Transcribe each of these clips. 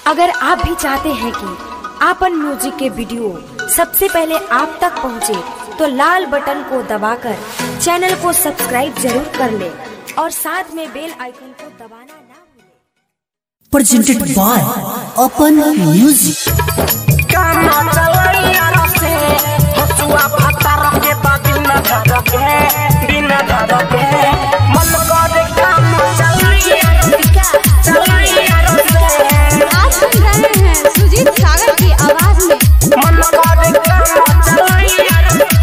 अगर आप भी चाहते हैं कि आपन म्यूजिक के वीडियो सबसे पहले आप तक पहुंचे, तो लाल बटन को दबाकर चैनल को सब्सक्राइब जरूर कर ले और साथ में बेल आइकन को दबाना ना भूलें। presented by Open Music. काना चलैया रसे हसुआ भाता रखे बा बिना धर के बिना धर के मन करे काना चलैया चलैया रसे आप सुन रहे हैं सुजीत सागर की आवाज में मन करे काना चलैया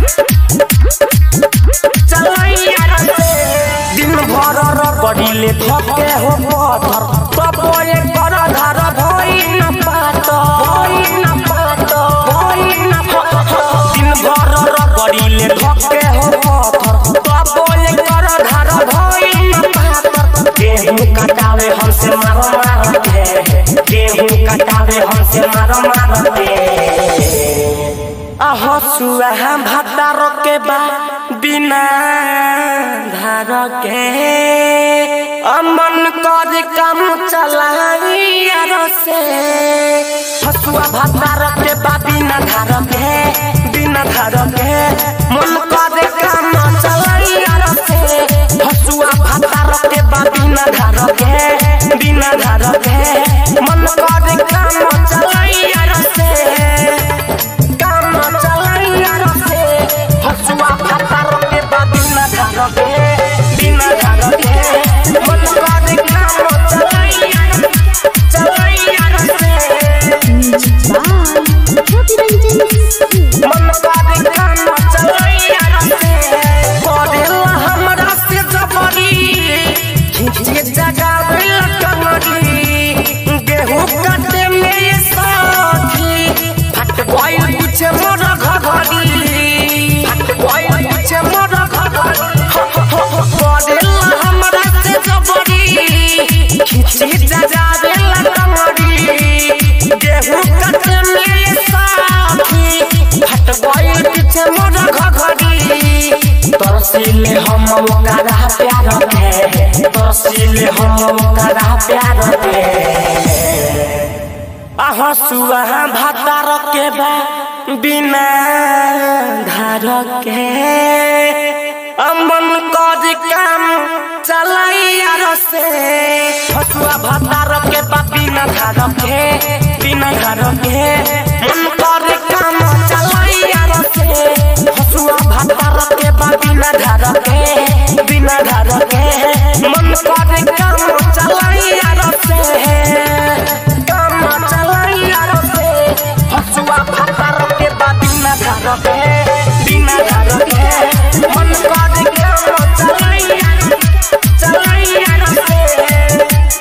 चलैया रसे दिन भर रगड़ीले थके हो पत्थर तब ये कर धर भई न पात भई न पात भई न पात दिन भर रगड़ीले थके हो पत्थर तब ये कर धर भई न पात गेहूं कटावे हमसे मारो मारो के गेहूं कटावे हमसे मारो मारो के हसुआ भातार के बा बिना धार के अमन कर काम चलाइया से हसुआ भातार के बा बिना धार के बिना धार के मन कर काम चलाइया से हसुआ भातार के बा बिना धार के बिना धार के मन कर काम चलाइया से काम चलैया रसे हसुआ भाता रखे बा बिना धार के बिना धार के मन करे काम चलैया चलैया रसे मन करे काम चलैया रसे करेला हमरा से जबरी खींचे जगावे कमरी गेहूं काटे में ये साथी फट गइल पूछे मोर घघरी फट गइल पूछे मोर घघरी करेला हमरा से जबरी खींचे जगावे कमरी गेहूं काटे में ये साथी फट गइल पीछे मोर घघरी तरसीले हम ओकरा प्यार के तरसीले हम ओकरा प्यार के हसुआ भातार के बा बिना धार के अमन कर काम चलैया रसे हसुआ भातार के बा बिना धार के बिना धार के मन कर काम चलैया रसे हसुआ भातार के बा बिना धार के बिना धार के मन कर काम चलैया रसे काम चलैया रसे हसुआ भाता रखे बा बिना धार के बिना धार के मन करे काम चलैया चलैया रसे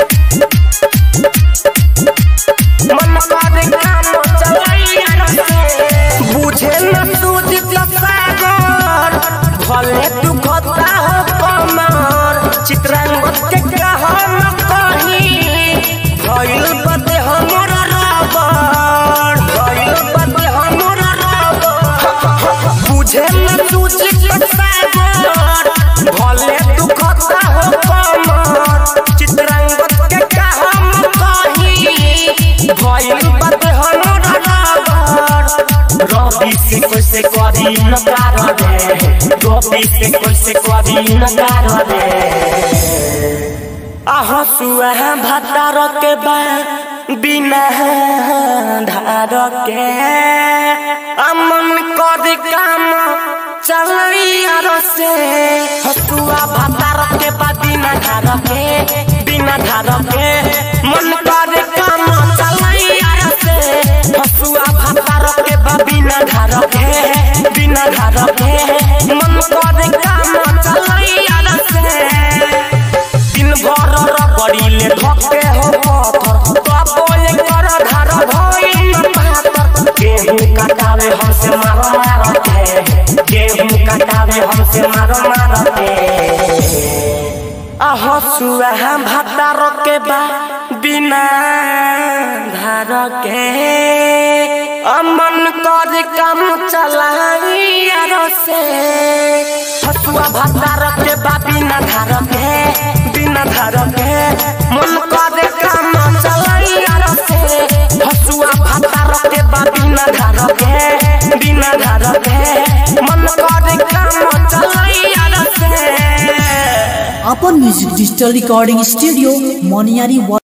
मन करे काम चलैया रसे बुझे न सूझ सागर भले तू खता हो कमर चित्रांगद के कहा न कहीं भइल बदे हमर रबर भइल बदे हमर रबर बुझे न तुझे सागर भले तू खता हो कमर चित्रांगद के कहा न कहीं भइल बदे हमर रबर रवि से कैसे करी न कार रे रवि से कैसे करी न कार रे हसुआ भातार के बा बिना धार के अमन कर काम चलैया रसे हसुआ भातार के बा बिना धार के बिना धार के मन कर काम चलैया रसे हसुआ भातार के बा बिना धार के बिना धार के मन कर काम चलैया रसे दिन भर रगड़ीले धके हो पत्थर तब ये कर धार भई न पातर गेहूं कटावे हमसे मारो मारो के गेहूं कटावे हमसे मारो मारो के हसुआ भातार के बा बिना धार के अमन कर काम चलाइया रसे हसुआ भातार के बा बिना धार के बिना धार के मन करे काम चलाइया रसे के बा बिना धार के बिना धार के मन करे काम चलैया से अपन म्यूजिक डिजिटल रिकॉर्डिंग स्टूडियो मोनियारी